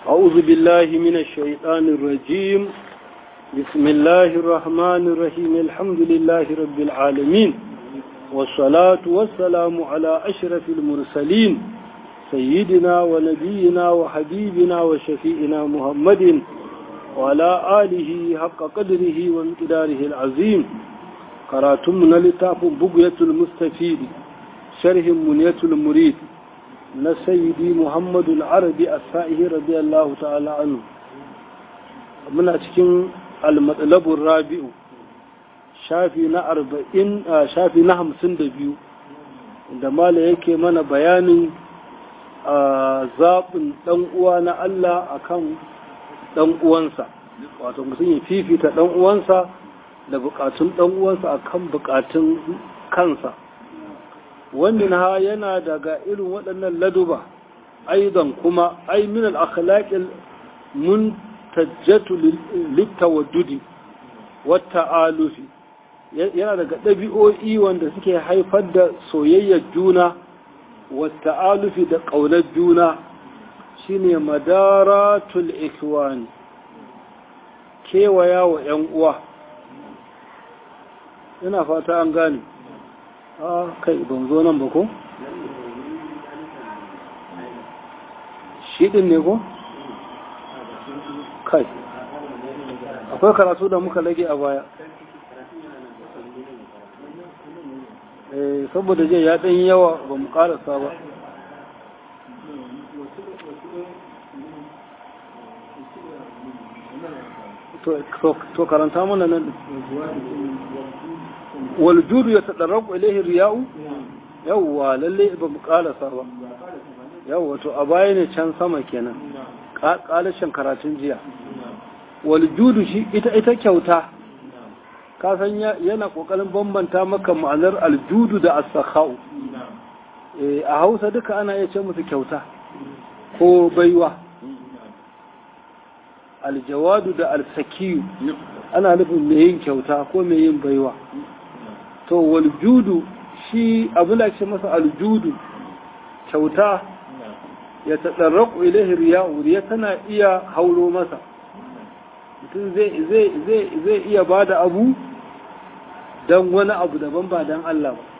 أعوذ بالله من الشيطان الرجيم بسم الله الرحمن الرحيم الحمد لله رب العالمين والصلاة والسلام على أشرف المرسلين سيدنا ونبينا وحبيبنا وشفيئنا محمد وعلى آله حق قدره وامتداره العظيم قراتمنا لتاف بقية المستفيد شرح منية المريد na sayyidi muhammadu al'arabi a sa'ihi radiyallahu ta'ala anu muna cikin almatsalabun rabi'u shafi na arba'in shafi na hamsin da biyu da mala yake mana bayanin a zaɓin ɗan'uwa na Allah a kan ɗan'uwansa wato mutum ya fifita ɗan'uwansa da buƙatun ɗan'uwansa a kan buƙatun kansa wannan ha yana daga irin waɗannan laduba aidan kuma ai min al-akhlaqil muntajjatu litawaddudi wata'alufi yana daga ɗabi'o'i wanda suke haifar da soyayyar juna wata'alufi da ƙaunar juna shine madaratul ikwani kewaya wa 'yan uwa ina fata an gane a kai ban zo nan ba ko? shi ɗin ne ko? kai akwai karatu da muka lage a baya saboda jai ya ɗan yawa ba mu ƙarasa ba to karanta mana nan waljudu ya taɗarraku ilaihi riya'u yawwa lalle ba mu ƙalasa ba yawwa to a baya ne can sama kenan ƙalashin karatun jiya waljudu shi ita ita kyauta ka san yana ƙoƙarin bambanta maka ma'anar aljudu da asakha'u a hausa duka ana iya ce musu kyauta ko baiwa aljawadu da alsakiyu ana nufin mai yin kyauta ko mai yin baiwa to waljudu shi abin da ce masa aljudu kyauta ya taɗarraku ilaihi riya'u riya tana iya hauro masa mutum zai iya ba da abu don wani abu daban ba don Allah ba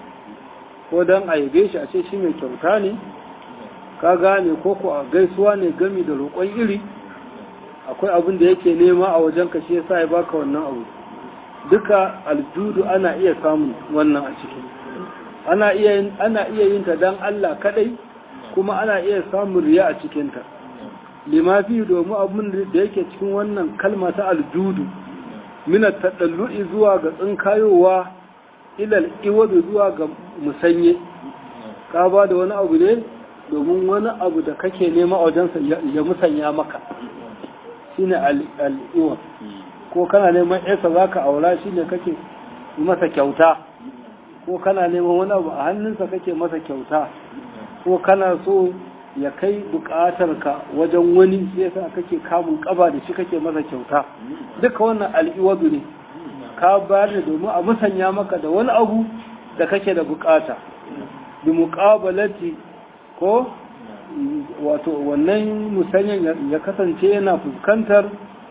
ko don a yabe shi a ce shi mai kyauta ne ka gane ko ko a gaisuwa ne gami da roƙon iri akwai abin da yake nema a wajen ka shi yasa ya baka wannan abu duka aljudu ana iya samun wannan a ciki ana iya ana iya yin ta dan Allah kadai kuma ana iya samun riya a cikin ta limafi domin abin da yake cikin wannan kalma ta aljudu min at-tadallu'i zuwa ga tsinkayowa ila al zuwa ga musanye ka ba da wani abu ne domin wani abu da kake nema a wajensa ya musanya maka shine al-iwa ko kana neman yarsa za ka aura shi ne kake masa kyauta ko kana neman wani abu a hannunsa kake masa kyauta ko kana so ya kai bukatarka wajen wani sai yasa kake kamun kaba da shi kake masa kyauta duka wannan al'iwadu ne ka bayar da domin a musanya maka da wani abu da kake da bukata bi muqabalati ko wato wannan musanyan ya kasance yana fuskantar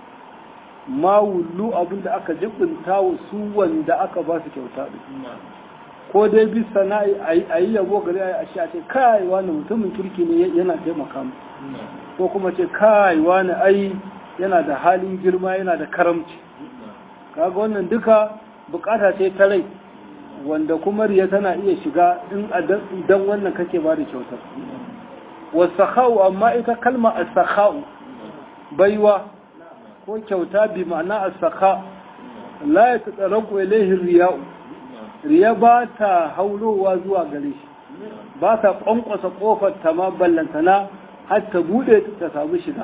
ma wullu abin da aka jibinta wa su wanda aka ba su kyauta ko dai bi sana'i a yi yabo gari a shi a ce kai wani mutumin kirki ne yana taimaka mu ko kuma ce kai wani ai yana da halin girma yana da karamci kaga wannan duka bukata ce ta rai wanda kuma riya tana iya shiga in dan wannan kake ba da kyautar wasakhau amma ita kalma as-sakhau baiwa ko kyauta bi ma'ana as-sakha la yatataraqu ilayhi riya'u riya ba ta haulowa zuwa gare shi ba ta kwankwasa kofar ta ma ballantana har ta bude ta samu shiga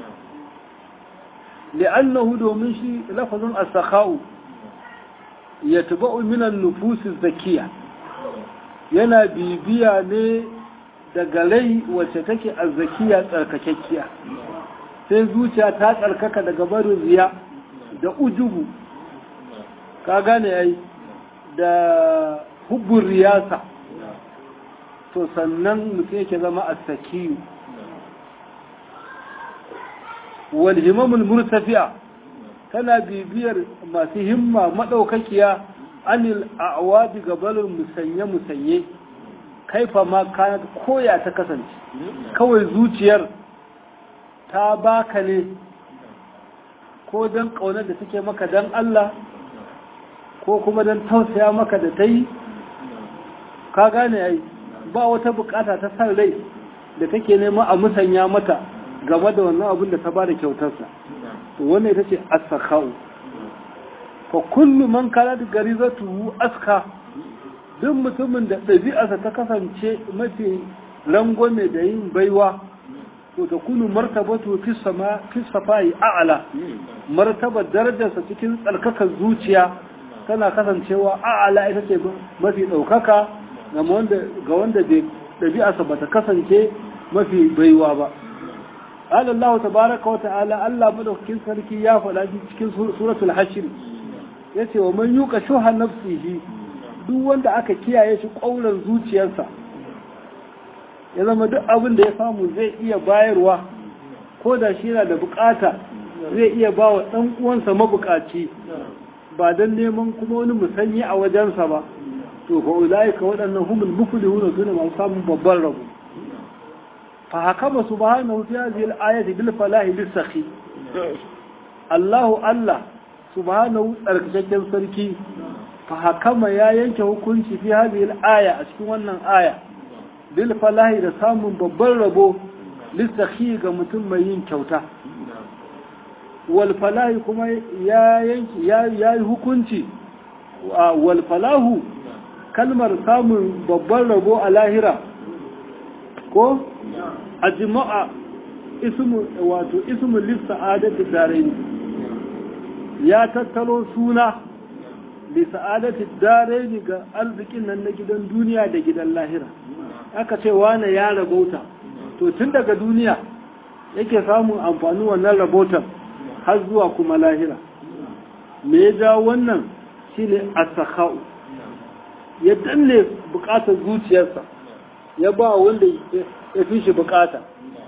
li'annahu domin shi lafazin as-sakha'u yatba'u min an-nufus az-zakiyya yana bibiya ne daga rai wacce take azzakiya tsarkakekkiya sai zuciya ta tsarkaka daga barin riya da ujubu ka gane yayi da hubbun riyasa to sannan mutum yake zama a sakiyu wal himamul murtafi'a tana bibiyar masu himma madaukakiya anil a'wadi gabalin musanye musanye kaifa ma kana koya ta kasance kawai zuciyar ta baka ne ko don ƙaunar da take maka don Allah ko kuma don tausaya maka da ta yi ka gane ai ba wata bukata ta san rai da take nema a musanya mata game da wannan abin da ta ba da kyautarsa to wannan ita ce asakau fa kullu man kana da garizatu aska duk mutumin da ɗabi'arsa ta kasance mafi rangwame da yin baiwa to ta kunu martabatu fi sama fi safai a'la martaba darajarsa cikin tsarkakar zuciya tana kasancewa a'la ita ce mafi ɗaukaka ga wanda ga wanda bai ɗabi'arsa bata kasance mafi baiwa ba Allah tabaraka wa ta'ala Allah madaukakin sarki ya faɗa cikin suratul hashr yace wa man yuqa shuha nafsihi duk wanda aka kiyaye shi ƙaunar zuciyarsa ya zama duk abin da ya samu zai iya bayarwa ko da shi yana da bukata zai iya ba wa ɗan uwansa mabukaci ba don neman kuma wani musanyi a wajensa ba to fa ulai ka waɗannan humul muflihun sune masu samun babban rabo fa hakama subhanahu fi hadhihi al-ayati bil falahi bis sakhi Allahu Allah subhanahu tsarkakakken sarki fa hakama ya yanke hukunci fi hadhihi al-aya a cikin wannan aya bil falahi da samun babban rabo lissahi ga mutum mai yin kyauta wal falahi kuma ya yanki ya yi hukunci wal falahu kalmar samun babban rabo a lahira ko a jima'a ismu wato ismu lissa'adati daraini ya tattaro suna lissa'adati daraini ga arzikin nan na gidan duniya da gidan lahira aka ce wane ya rabota to tun daga duniya yake samun amfani wannan rabotan har zuwa kuma lahira me ya ja wannan shine as-sakha'u ya danne bukatar zuciyarsa ya ba wanda ya fi shi bukata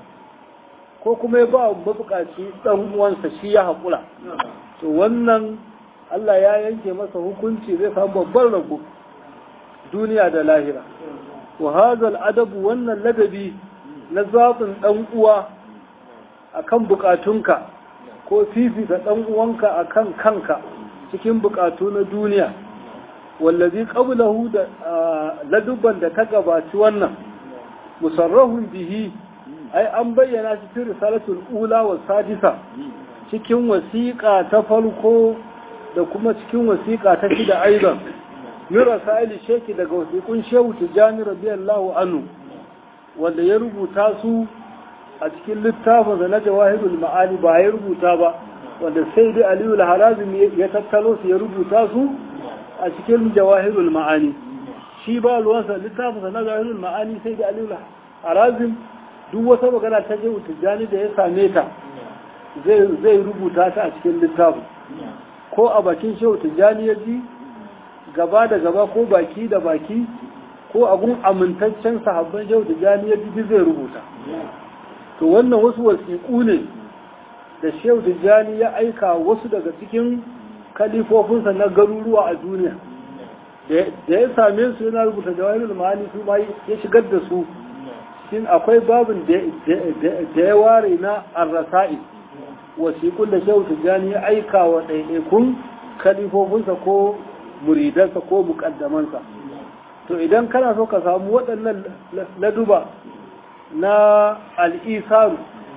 ko kuma ya ba mabukaci dan uwansa shi ya haƙura to wannan Allah ya yanke masa hukunci zai samu babban rabo duniya da lahira wa hazal adabu wannan ladabi na zaɓin ɗan uwa akan bukatunka ko fifita ɗan uwanka akan kanka cikin bukatu na duniya wallazi qablahu da ladubban da ta gabaci wannan musarrahun bihi ai an bayyana shi cikin risalatul ula wa sadisa cikin wasiƙa ta farko da kuma cikin wasiƙa ta shida aidan min rasaili sheki daga wasiƙun shehu tijani radiyallahu anhu wanda ya rubuta su a cikin littafin da na jawahirul ma'ani ba ya rubuta ba wanda sai dai aliyu al-harazim ya tattalo su ya rubuta su a cikin jawahirul ma'ani shi ba ruwansa littafin da na jawahirul ma'ani sai dai aliyu al-harazim duk wata magana ta shehu tijani da ya same ta zai rubuta ta a cikin littafin ko a bakin shehu tijani ya ji gaba da gaba ko baki da baki ko abun amintaccen sahabban shehu tijani ya ji zai rubuta to wannan wasu wasiƙu ne da shehu tijani ya aika wasu daga cikin kalifofinsa na garuruwa a duniya da ya same su yana rubuta jawahirul ma'ani su ma ya shigar da su shin akwai babin da ya ware na arrasa'i wasiƙun da shehu tijjani ya aika wa ɗaiɗaikun kalifofinsa ko muridansa ko mukaddamansa to idan kana so ka samu waɗannan laduba na al'isaru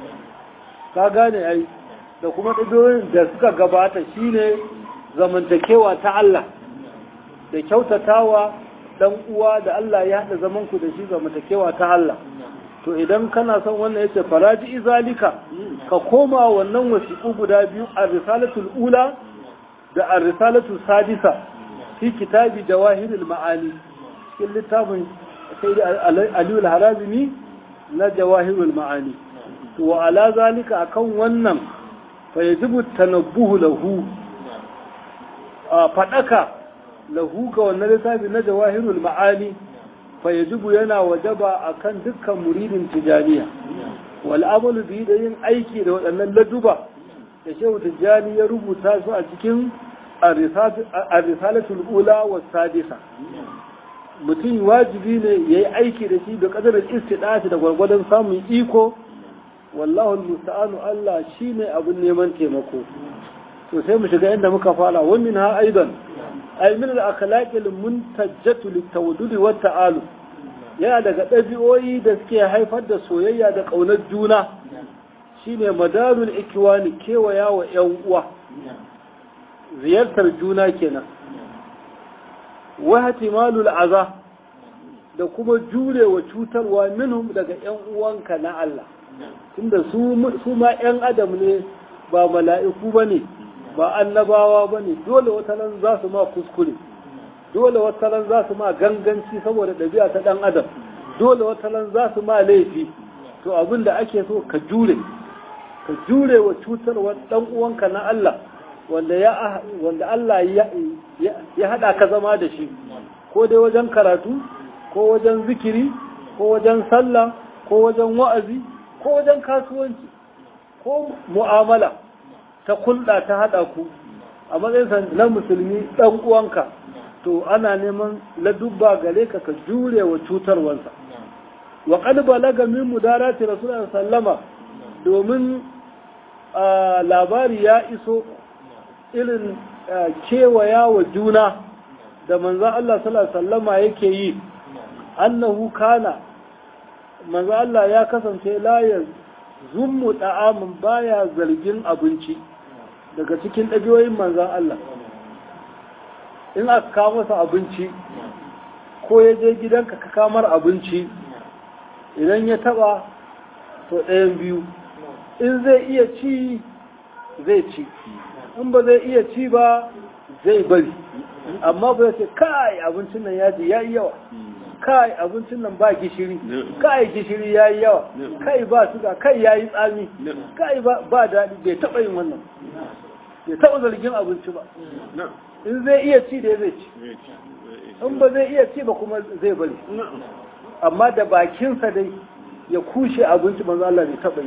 ka gane ai da kuma ɗadoyin da suka gabata shine zamantakewa ta Allah da kyautatawa dan uwa da Allah ya haɗa zamanku da shi zamantakewa ta Allah to idan kana son wannan yace faraji izalika ka koma wannan wasiƙu guda biyu a risalatul ula da a risalatul sadisa fi kitabi jawahirul ma'ani cikin littafin sai da aliyu al-harazimi na jawahirul ma'ani to wa ala zalika akan wannan fa yajibu tanabbuhu lahu a fadaka lahu ga wannan littafi na jawahirul ma'ani fa yajibu yana wajaba akan dukkan muridin tijaniya wal amalu bi da yin aiki da waɗannan laduba da shehu tijjani ya rubuta su a cikin ar-risalatul ula wa sadisa mutum wajibi ne ya yi aiki da shi da kadarin istidati da gwargwadon samun iko wallahu musta'anu Allah shine abin neman taimako to sai mu shiga inda muka fara wa min ha aidan ay min al-akhlaqi al-muntajjatu lit-tawaddud wa ta'alu yana daga ɗabi'o'i da suke haifar da soyayya da ƙaunar juna shine madarul ikwani kewaya wa ƴan uwa ziyartar juna kenan wa ihtimalul aza da kuma jurewa cutarwa minhum daga ƴan uwanka na Allah tunda su su ma ƴan adam ne ba mala'iku bane ba annabawa bane dole wata nan za su ma kuskure dole wata nan za su ma ganganci saboda ɗabi'a ta ɗan adam dole wata nan za su ma laifi to abin da ake so ka jure ka jure wa cutarwa ɗan uwanka na Allah wanda ya wanda Allah ya ya hada ka zama da shi ko dai wajen karatu ko wajen zikiri ko wajen sallah ko wajen wa'azi ko wajen kasuwanci ko mu'amala ta kulɗa ta hada ku a matsayin na musulmi ɗan uwanka to ana neman ladubba gare ka ka jure wa cutarwansa wa qad balaga min mudarati rasulullahi sallama domin labari ya iso irin kewaya wa juna da manzan Allah sallama yake yi annahu kana manzan Allah ya kasance layar zummu da'amin baya zargin abinci daga cikin ɗabiyoyin manzan Allah in aka kawo masa abinci ko ya je gidanka ka kamar abinci idan ya taba to ɗayan biyu in zai iya ci zai ci in ba zai iya ci ba zai bari amma ba ce kai abincin nan ya ji ya yi yawa kai abincin nan ba gishiri kai gishiri ya yi yawa kai ba suga kai ya yi tsami kai ba daɗi bai taɓa yin wannan bai taɓa zargin abinci ba in zai iya ci da zai ci in ba zai iya ci ba kuma zai bari amma da bakinsa dai ya kushe abinci manzo Allah bai taɓa yi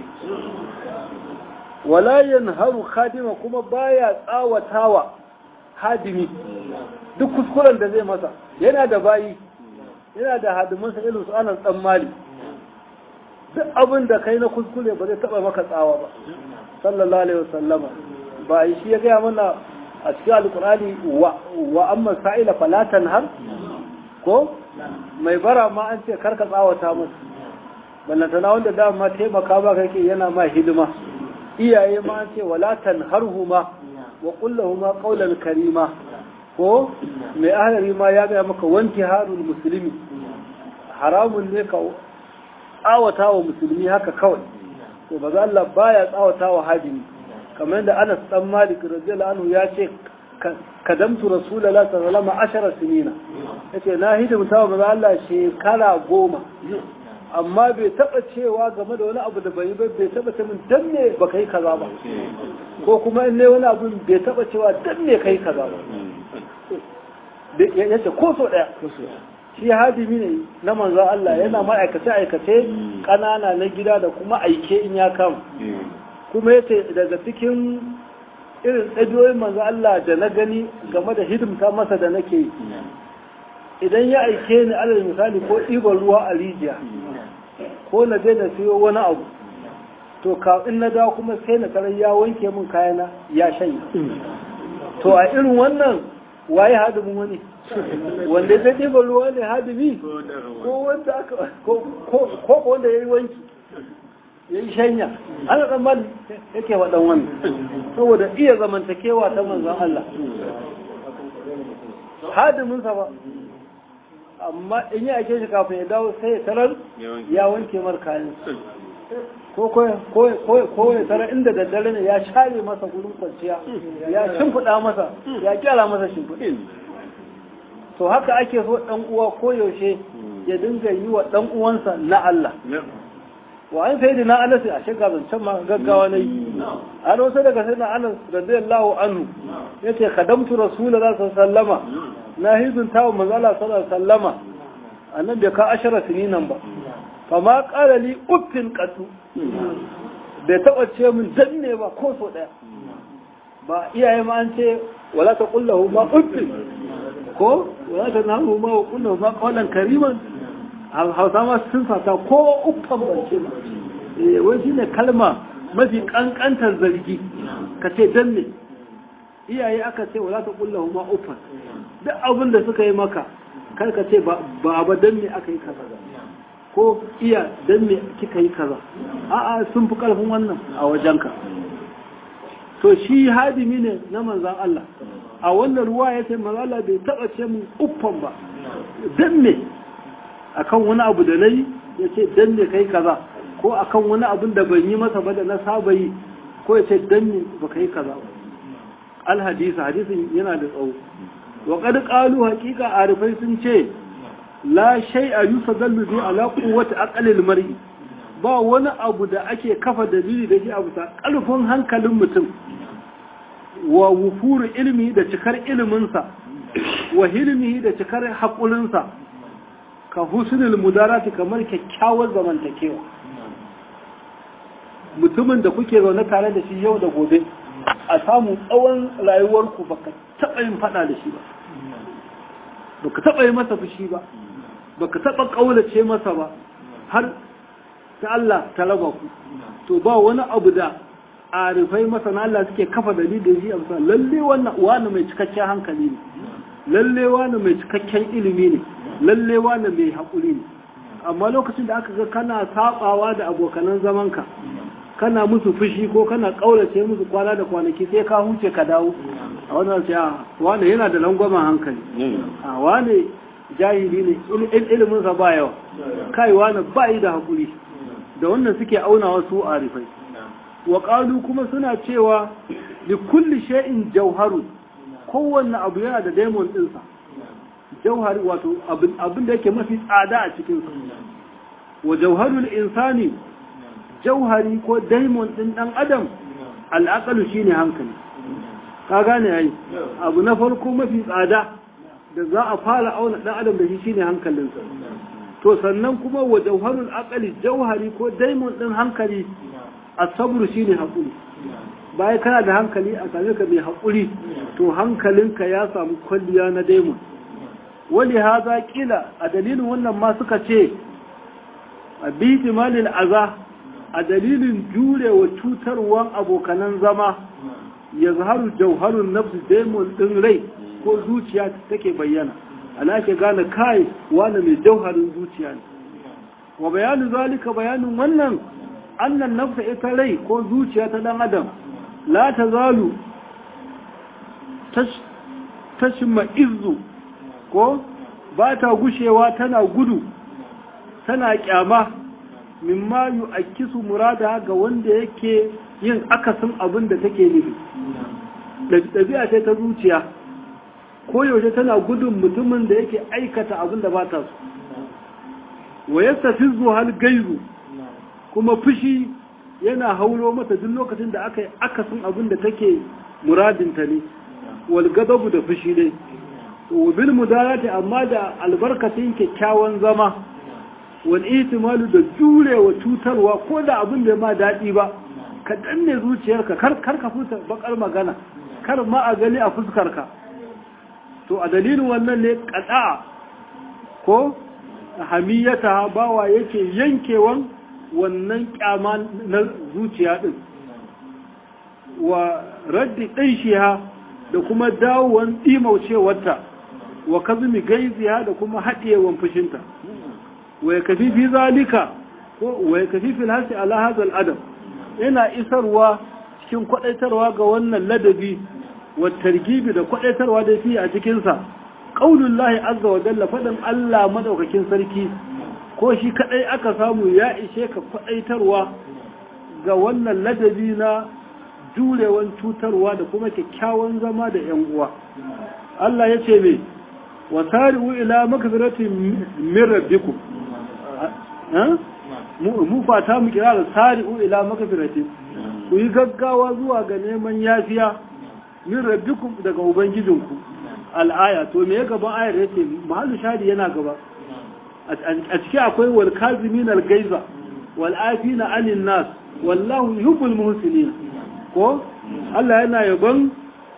wala yanharu khadima kuma baya tsawatawa hadimi duk kuskuren da zai masa yana da bayi yana da hadimansa irin su anan dan mali duk abin da kai na kuskure ba zai taba maka tsawa ba sallallahu alaihi wasallama ba shi ya gaya mana a cikin alkurani wa amma sa'ila falatan har ko mai bara ma an ce karka tsawata masa ballantana wanda dama taimaka ba kake yana ma hidima iyaye ma an ce walatan harhuma wa kullahuma qawlan karima ko mai ahlari ma ya gaya maka wanki harul musulmi haramun ne ka tsawata wa musulmi haka kawai to ba za Allah baya tsawata wa hadimi kamar da Anas dan Malik radiyallahu anhu ya ce kadamtu rasulullahi sallallahu alaihi wasallam ashara sinina yace na hidimta wa manzo Allah shekara goma amma bai taba cewa game da wani abu da bai bai bai taba ce min dan me ba kai kaza ba ko kuma in ne wani abu bai taba cewa dan me kai kaza ba yace ko so daya shi hadimi ne na manzo Allah yana ma'aikace aikace kanana na gida da kuma aike in ya kama kuma yace daga cikin irin ɗabi'o'in manzo Allah da na gani game da hidimta masa da nake yi idan ya aike ni alal misali ko ɗiban ruwa a rijiya ko na je na siyo wani abu to ka in na dawo kuma sai na tarar ya wanke min kayana ya shanya to a irin wannan waye hadimin wani wanda zai ɗiban ruwa ne hadimi ko wanda aka ko wanda ya yi wanki ya yi shanya ana tsammani yake waɗan wannan saboda iya zamantakewa ta manzan Allah hadiminsa ba amma in yi ake shi kafin ya dawo sai ya tarar ya wanke mar kayan ko ya tarar inda daddare ne ya share masa gurin kwanciya ya shimfiɗa masa ya kyara masa shimfiɗi to haka ake so ɗan uwa koyaushe ya dinga yi wa ɗan uwansa na Allah wa an sai na anas a shiga zancen ma gaggawa na yi an wasu daga sai na anas radiyallahu anhu ya ce kadamtu rasulullah sallama na hizun tawo manzala sallallahu sallama annan bai ka ashara sininan ba fa ma qala li uffin qatu bai taba ce min danne ba ko so daya ba iyaye ma an ce wala ta kullahu ma uffin ko wala ta nahu ma kullahu ma qawlan kariman hausa ma sun fata ko uffan ban ce ba eh wai shine kalma mafi kankantar zargi ka ce danne iyaye aka ce wala ta kullahu ma uffan duk abin da suka yi maka kar ka ce ba ba dan me aka yi kaza ko iya dan me kika yi kaza a'a sun fi karfin wannan a wajenka to shi hadimi ne na manzan Allah a wannan ruwa ya ce manzan Allah bai taɓa ce mun uffan ba dan me akan wani abu da nayi ya ce dan me kai kaza ko akan wani abin da ban yi masa ba da na saba yi ko ya ce dan me ba kai kaza al hadisi hadisin yana da tsawo wa qad qalu haqiqa arifai sun ce la shay'a yusadallu bi ala quwwati aqlil mar'i ba wani abu da ake kafa dalili da shi a bisa ƙarfin hankalin mutum wa wufuru ilmi da cikar iliminsa wa hilmihi da cikar haƙulinsa ka husnul mudarati kamar kyakkyawar zamantakewa mutumin da kuke zaune tare da shi yau da gobe a samu tsawon rayuwarku baka taɓa yin faɗa da shi ba baka taɓa yi masa fushi ba baka taɓa ƙaunace masa ba har ta Allah ta raba ku to ba wani abu da arifai masana Allah suke kafa dalili da shi a bisa lalle wannan wani mai cikakken hankali ne lalle wani mai cikakken ilimi ne lalle wani mai haƙuri ne amma lokacin da aka ga kana sabawa da abokanan zamanka kana musu fushi ko kana kaurace musu kwana da kwanaki sai ka huce ka dawo a wannan sai wani yana da langwamen hankali a wani jahili ne ilimin sa ba yawa kai wani ba yi da haƙuri da wannan suke auna wasu arifai wa qalu kuma suna cewa li kulli shay'in jawharu kowanne abu yana da diamond ɗinsa jauhari wato abin da yake mafi tsada a cikin sa wa jauharul insani jauhari ko diamond din dan adam al'aqalu shine hankali ka gane yayi abu na farko mafi tsada da za a fara auna dan adam da shi shine hankalinsa to sannan kuma wa jauharul aqali jauhari ko diamond din hankali asabru shine hakuri bayan kana da hankali a same ka mai hakuri to hankalinka ya samu kwalliya na diamond wali haza kila a dalilin wannan ma suka ce a biti malil aza a dalilin jurewa cutarwan abokanan zama ya zaharu jauharun nafsu daimon ɗin rai ko zuciya take bayyana ana ke gane kai wani mai jauharin zuciya ne wa bayanin zalika bayanin wannan annan nafsa ita rai ko zuciya ta dan adam la ta zalu tashma izu ko ba ta gushewa tana gudu tana kyama mimma yu akisu murada ga wanda yake yin akasin abin da take nufi ɗabi'a ce ta zuciya ko yaushe tana gudun mutumin da yake aikata abin da ba ta so wa yastafizu hal gairu kuma fushi yana hauro mata duk lokacin da aka yi akasin abin da take muradinta ne wal gadabu da fushi dai bil mudarati amma da albarkatin kyakkyawan zama wal ihtimalu da jurewa cutarwa ko da abin da ma daɗi ba ka danne zuciyarka kar kar ka futa bakar magana kar ma a gani a fuskarka to a dalilin wannan ne qada ko hamiyata bawa yake yankewan wannan kyama na zuciya din wa raddi ɗanshiha da kuma dawowan ɗimaucewarta wa kazumi gaiziya da kuma haɗewan fushinta wa ya kafi fi zalika ko wa ya kafi fil hasi ala hazal adam yana isarwa cikin kwadaitarwa ga wannan ladabi wa targibi da kwadaitarwa da fi a cikin sa qaulullahi azza wa jalla fadan Allah madaukakin sarki ko shi kadai aka samu ya ishe ka kwadaitarwa ga wannan ladabi na jurewan cutarwa da kuma kyakkyawan zama da yan uwa Allah ya ce me wasari'u ila magfiratin min rabbikum mu fata mu kira da sari'u ila magfiratin ku yi gaggawa zuwa ga neman yafiya min rabbikum daga ubangijinku al'aya to me gaban ayar yace mahallu shadi yana gaba a ciki akwai wal kazimin al gaiza wal afina anin nas wallahu yuhibbul muhsinin ko Allah yana yabon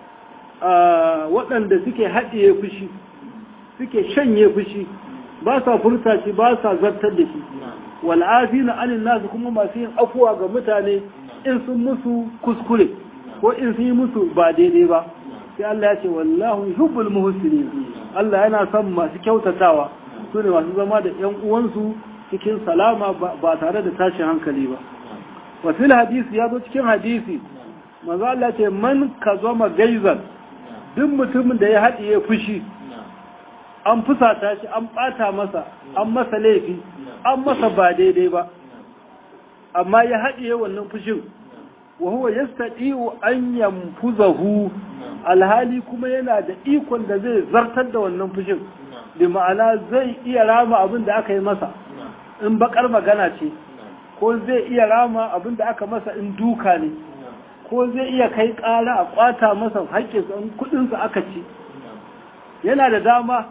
waɗanda suke haɗiye fushi suke shanye fushi ba sa furta shi ba sa zartar da shi wal afina anin nas kuma masu yin afuwa ga mutane in sun musu kuskure ko in sun yi musu ba daidai ba sai Allah ya ce wallahu yuhibbul muhsinin Allah yana son masu kyautatawa su ne masu zama da ƴan uwansu cikin salama ba tare da tashin hankali ba wa fil hadisi ya zo cikin hadisi manzo Allah ce man kazama gaizan duk mutumin da ya haɗiye fushi an fusata shi an ɓata masa an masa laifi an masa ba daidai ba amma ya haɗiye wannan fushin wa huwa yastati'u an yanfuzahu alhali kuma yana da ikon da zai zartar da wannan fushin bi ma'ana zai iya rama abin da aka yi masa in bakar magana ce ko zai iya rama abin da aka masa in duka ne ko zai iya kai ƙara a kwata masa haƙƙinsa in kuɗinsa aka ci yana da dama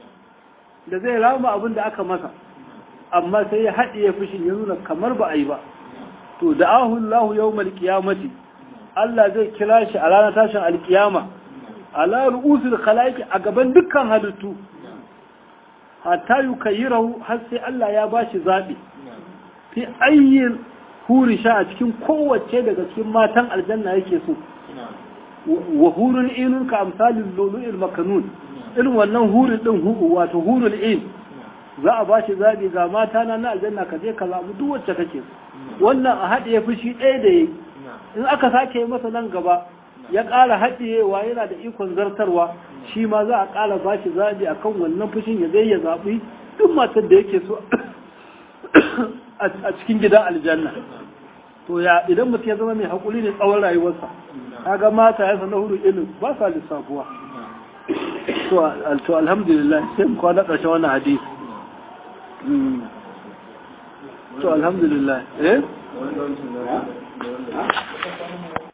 da zai rama abin da aka masa amma sai ya haɗiye fushin ya nuna kamar ba a yi ba to da ahullahu yau malkiyamati Allah zai kira shi a ranar tashin alkiyama ala ru'usul khalaiqi a gaban dukkan halittu hatta yukayyirahu har sai Allah ya bashi zabi fi ayyin huri sha a cikin kowace daga cikin matan aljanna yake so wa hurun inun ka amsalin lulu'il makanun irin wannan hurin din hu wato hurul in za a bashi zabi ga mata na na aljanna ka je ka zabi duk wacce kake wannan a haɗe fushi ɗaya da yayi in aka sake masa nan gaba ya ƙara haɗiyewa yana da ikon zartarwa shi ma za a ƙara ba shi zaɓi a kan wannan fushin ya zai ya zaɓi duk matar da yake so a cikin gidan aljanna to ya idan mutum ya zama mai haƙuri ne tsawon rayuwarsa kaga mata ya sanar huru ilim ba sa lissafuwa to alhamdulillah sai mu kwana ƙarshen wannan hadisi to alhamdulillah eh